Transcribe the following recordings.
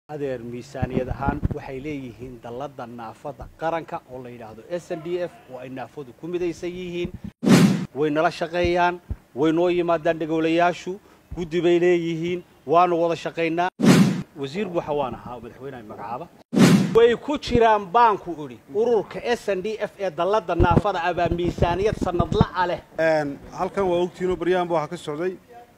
adeer miisaaniyad ahaan waxay leeyihiin dallada naafada qaranka oo la yidhaahdo s n d f oo ay naafadu ku midaysan yihiin way nala shaqeeyaan way noo yimaadaan dhegoolayaashu guddi bay leeyihiin waanu wada shaqaynaa wasiir buuxa waan ahaa madaxweyneha magacaaba way ku jiraan baanku idhi ururka s n d f ee dallada naafada abaa miisaaniyad sanadla'a leh halkan waa ogtiinoo baryahanba waxaa ka socday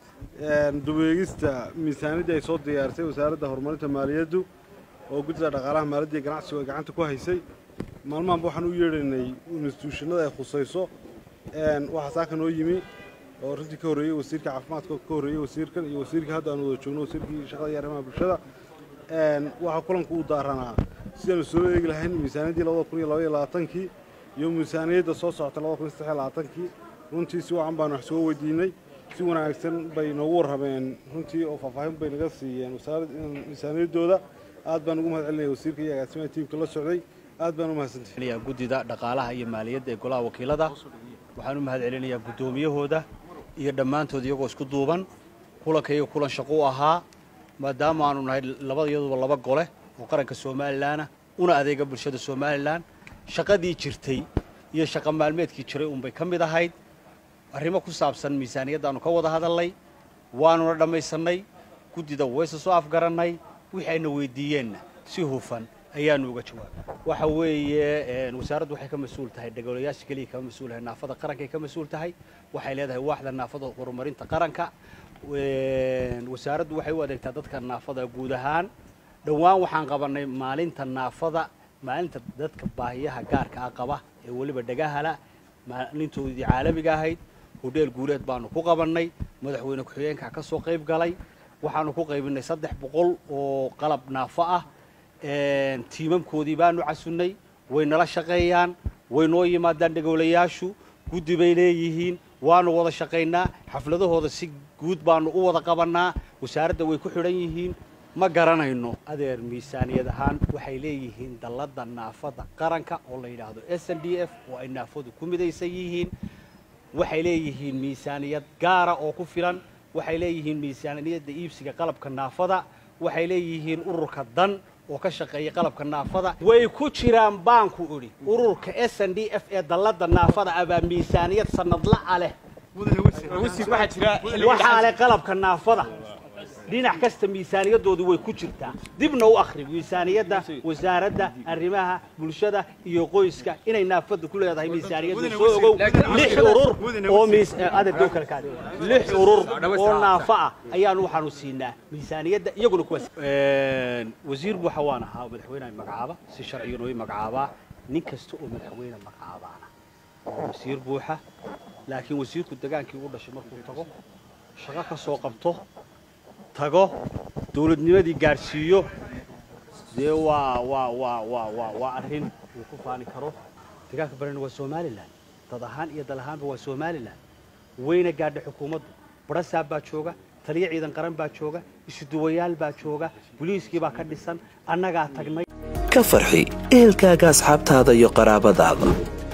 dubeegista miisaaniyaddii ay soo diyaarisay wasaaradda horumarinta maaliyaddu oo guddida dhaqaalaha maaliyadda iyo ganacsigu ay gacanta ku haysay maalmahanba waxaan u yeedhaynay instituushinada ay khusayso waxaa saaka noo yimi oo runtii ka horreeyey wasiirka caafimaadka ka horreeyey wasiirkan iyo wasiirkii hadda aan wada joogno wasiirkii shaqada iyo arrimaha bulshada waxaa kulanku u daaranaa sidaanu soo eegi lahayn miisaaniyaddii labada kun iyo labaiyo labaatankii iyo miisaaniyadda soo socota labada kun iyo saddex iyo labaatankii runtii si wacan baanu wax soo weydiinay si wanaagsan bay noogu warrameen runtii oo faahfaahin bay naga siiyeen miisaaniyaddooda aad baan ugu mahad celinaya wasiirka iyo agaasimaha tiimka la socday aad baan u mahadsantahay guddida dhaqaalaha iyo maaliyadda ee golaha wakiilada waxaan u mahad celinayaa guddoomiyahooda iyo dhammaantood iyagoo isku duuban kulanka iyaga kulan shaqo u ahaa maadaama aanu nahay labada iyaduba laba gole oo qaranka somalilanah una adeega bulshada somalilan shaqadii jirtay iyo shaqa maalmeedkii jiray unbay ka mid ahayd arrimo ku saabsan miisaaniyaddaanu ka wada hadalnay waanuna dhammaysannay guddida wayse soo afgarannay wixii ayna weydiiyeenna si hufan ayaanu uga jawaabay waxa weeye wasaaraddu waxay ka mas-uul tahay dhegoolayaasha keliya kama mas-uul tahay naafada qarankay ka mas-uul tahay waxay leedahay waaxda naafada horumarinta qaranka wasaaraddu waxay u adeegtaa dadka naafada guud ahaan dhowaan waxaan qabannay maalinta naafada maalinta dadka baahiyaha gaarka ah qaba ee weliba dhagahala maalintoodii caalamiga ahayd hodheel guuleed baanu ku qabannay madaxweyne ku-xigeenka ka soo qayb galay waxaanu ku qaybinay saddex boqol oo qalab naafo ah tiimamkoodii baanu casunnay way nala shaqeeyaan way noo yimaadaan dhegoolayaashu guddi bay leeyihiin waanu wada shaqaynaa xafladahooda si guud baanu u wada qabannaa wasaaradda way ku xidhan yihiin ma garanayno adeer miisaaniyad ahaan waxay leeyihiin dallada naafada qaranka oo la yidhaahdo s n d f oo ay naafadu ku midaysan yihiin waxay leeyihiin miisaaniyad gaara oo ku filan waxay leeyihiin miisaaniyadda iibsiga qalabka naafada waxay leeyihiin ururka dan oo ka shaqeeya qalabka naafada way ku jiraan baanku idhi ururka s n d f ee dallada naafada abaa miisaaniyad sanadla'a leh waxaa leh qalabka naafada dhinac kasta miisaaniyadoodu way ku jirtaa dibna u akhri miisaaniyadda wasaaradda arrimaha bulshada iyo qoyska inay naafada ku leedahay miisaaniyadda soo ogow lix urur oo adeerdow kale kaadi lix urur oo naafo ah ayaanu waxaanu siinaa miisaaniyadda iyaguna kuwaas wasiir buuxa waan ahaa madaxweyneha magacaaba si sharciga noo magacaabaa nin kasta oo madaxweyne magacaabaana waa wasiir buuxa laakiin wasiirku degaankii u dhashay markuu tago shaqo ka soo qabto tago dawladnimadii gaadhsiiyo dee waa waa waa waa waa waa arrin uu ku faani karo degaanka barana waa somalilan dad ahaan iyo dal ahaanba waa somalilan wayna gaadha xukuumaddu barasaab baa jooga taliyo ciidan qaran baa jooga isuduwayaal baa jooga boliiskii baa ka dhisan annagaa tagnay ka farxi ehelkaaga asxaabtaada iyo qaraabadaada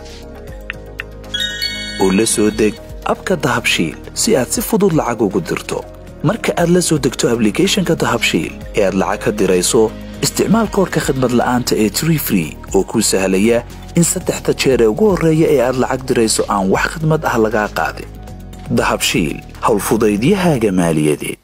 oo la soo deg abka dahabshiil si aad si fudud lacag ugu dirto marka aad la soo degto ablicathonka dahabshiil ee aad lacag ka dirayso isticmaal koorka khadmad la'aanta ee tree free oo kuu sahlaya in saddexda jeer ee ugu horreeya ee aad lacag dirayso aan wax khidmad ah lagaa qaadin dahabshiil howlfudaydiyahaaga maaliyadeed